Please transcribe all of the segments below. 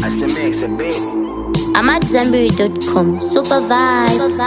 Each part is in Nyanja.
mix a bit. I'm at Zambiri.com. Super vibe.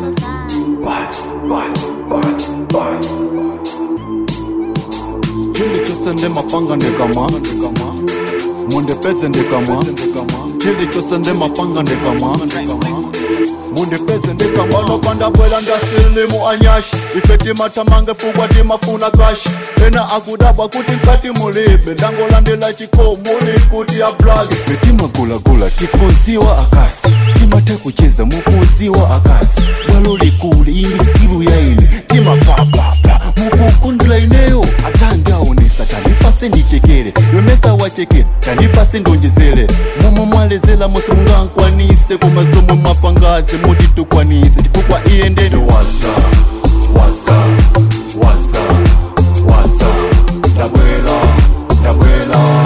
chili chose nde mapanga ndekama munde pese ndekama chili chose nde mapanga ndekama munde pese ndekama nopanda bwela ndasilimu anyashi ifeti matamange fugwa timafuna kashi ena akudabwa kuti nkati mulibe ndangolandela chikomuni kuti ya blazi ife timagulagula tikuziwa akasi timate kucheza mukuziwa akasi bwalo likuli ili skilu ya ine timapapapa mukukundula ineyo atandaonesa tandipase ndichekere yonesa wachekera tandipase ndonjezere momwe mwalezela mose mungankwanise koma zomwe mapangazi muti tukwanise chifukwa iye ndene waza waza waza waza ndabwela ndabwela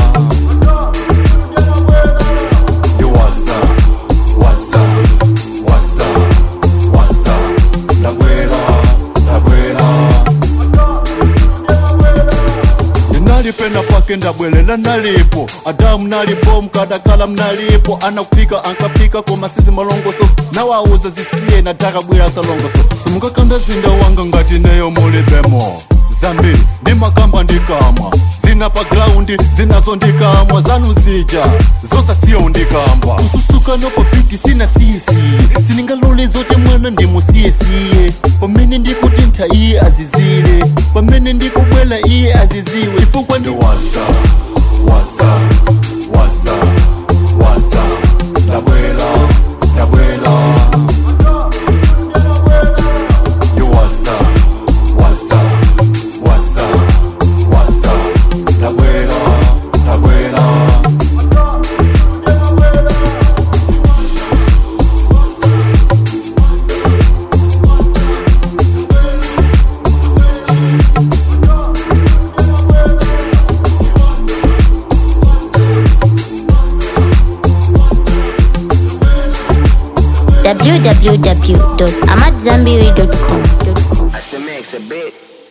Yo, waza waza waza waza ndabwela ndabwela ndinalipena pake ndabwelela nalipo adamu nalipo mkadakala mnalipo anakupika ankapika koma sizi malongoso nawauza zisiye nataka bwera salongoso simukakanda zinda wanga ngati neyo mulibemo zambiri ndi makamba ndikamwa zina pa graundi zinazo ndikamwa zanu zija zosasiyo ndikamba kususukano papiti sina siyesiye siningalole zote mwana ndimusiyesiye pamene ndikutentha iye azizire pamene ndikubwela iye aziziwe chifukwa ndi waza waza waza waza ndabwela ndabwela yo waza waza waza waza ndabwela ndabwela www.amatzambiri.com. I mix a bit.